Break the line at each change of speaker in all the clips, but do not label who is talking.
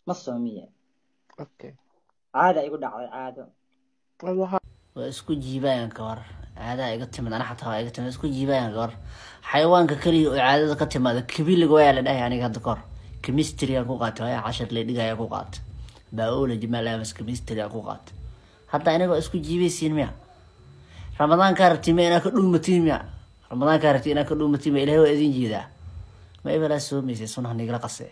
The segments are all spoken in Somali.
ma soomiye
okay
caada igu dhacday caado
wallahi
waa isku jiibayaan ka hor caadaha iga timid ana xataa waa iga timid isku jiibayaan ka hor xayawaanka keliya oo caadada ka timaada kabiliga waa la dhahay aniga hadda kahor chemistry aan ku qaatay waa cashar la dhigaya ku qaatay biology malamas chemistry aan ku qaatay hadda aniga waa isku jiibaysiin miya ramadaankaa rabti ma inaa ka dhuumatiin miya ramadaankaa rabti inaa ka dhuumatiin miya ilahay waa idin jiidaa ma ibalaa soomaysay sunaha nigala qase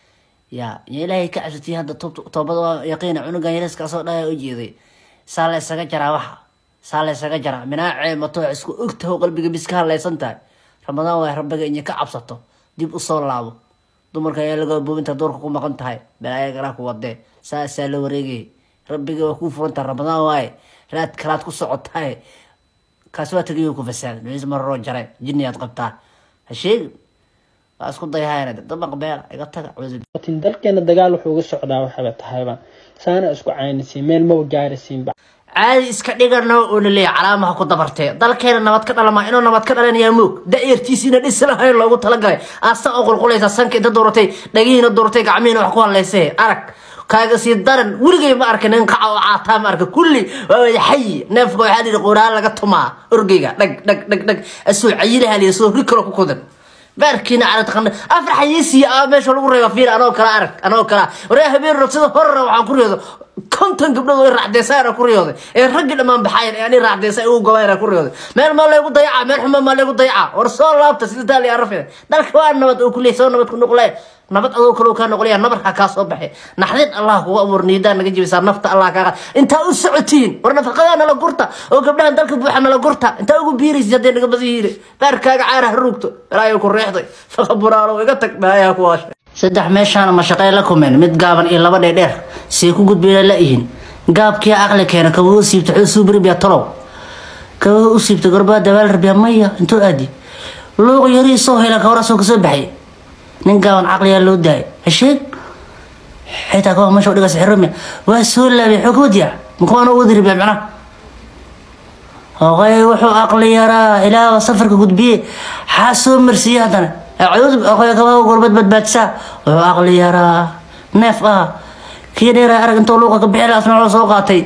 ya ya ilaahay ka cabsatay hadda toob- toobada waa yaqiina cunugan yariska soo dhaya u jeeday saa la isaga jaraa waxa saa la isaga jaraa minaacee mato wax isku ogtaho qalbiga bis ka hadlaysan tahay ramadaan waa rabbiga inay ka cabsato dib usoo laabo dumarka ayaa laga boobinta doorka ku maqan tahay balaaya galaa ku wadee saasaa la wareegay rabbiga waa kuu furantaha ramadaan waaye raad kalaad ku socotahay kaas waa tagayo ku fasaaday nuciis mararoo jare jinniyaad qabtaa ha sheegin waa isku dayahayna dabaq beela iga taga cudur
tin dalkeena dagaal wuxuu uga socdaa waxaba tahayba saana isku caynisiin meel maba gaarisiinba
caadi iska dhigana oo laleeya calaamaha ku dabartee dalkeena nabad ka dhalama inuu nabad ka dhalanayaa moog da-yartiisiina dhisi lahayn loogu talagalay aasa oo qulqulaysa sanka inta dooratay dhagihiina dooratay gacmihiina wax ku hadlaysee arag kaaga sii daran weligay ma arkin nin kaca oo caataa ma arka kulli waa wada xayi neefka waxaa dhihi quraan laga tumaa orgeyga dhag dhag dhag dhag asoo cayilaha liya soo ri kalo ku kudan baarkiina cala taqana afar xayiisiya ah meesha lagu reeba fiir anoo kala arag anoo kala waraa habeen rog sida horra waxaan ku riyooda konton gabdhood oo raacdeesaana ku riyooday ee raggii dhammaan baxayan ee ani raacdeesa ugu gobayna ku riyooday meel maa laygu dayaca meel xuma maa laygu dayaca war soo laabta sida taali arafida dalka waa nabad oo kuley soo nabad ku noqlay nabad adoo kale kaa noqolaya nabarka kaa soo baxay naxdin allah kugu abuur niidaa naga jibisaa nafta allah kaaga intaa u socotiin war nafaqadaa nala gurta oo gabdhahan dalka buuxa nala gurta intaa ugu biiraysa hadday naga badan yihiin baarkaaga caara ha ruugto ilaahay ku reexday faqa buraalo iga tag baayaa ku waashay saddex meeshaana mashaqay la kumeen mid gaaban iyo laba dheerdheer say ku gudbayna la ihin gaabkii aqli keena kabahu siibta xusuu biribiya talow kabahu u siibta gorbaa dabaal rabiya maya intuu aadi luuq yarii soo hela kawarasoo kasoo baxay nin gaaban caqliyaa loo daayay hasheeg xitaa kawa meesha dhigas xiromya waa soo laabay xogodiya makuwaana wadi rabiya macnaha oqay wuxuu aqli yaraa ilaa safarka gudbiye xaa soo marsiiye haddana acuud oqay kabaha gorbad badbaadsaa wuxuu aqli yaraa neef ah kii dheeraa arag intoo luuqa ka bixi lahaa asna wuxuu soo qaatay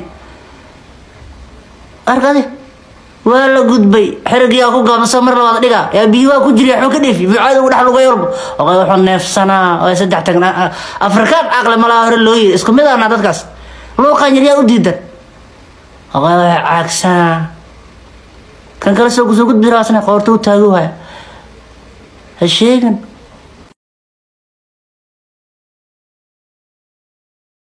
arkadi waa la gudbay xerigiyaa ku gaabasa mar labaad dhiga yaa biyo waa ku jiriya xuu ka dheefi buucaada ugu dhex lugay walba oqay wuxuu neefsanaa oo saddex tagna afrikaan caqli malaa hore loo yiri isku mid ahna dadkaas luuqan yaryaa u diidan oqay waa caagsanaa kan kale soo kusoo gudbi raasna qoorta u taagu haya ha sheegin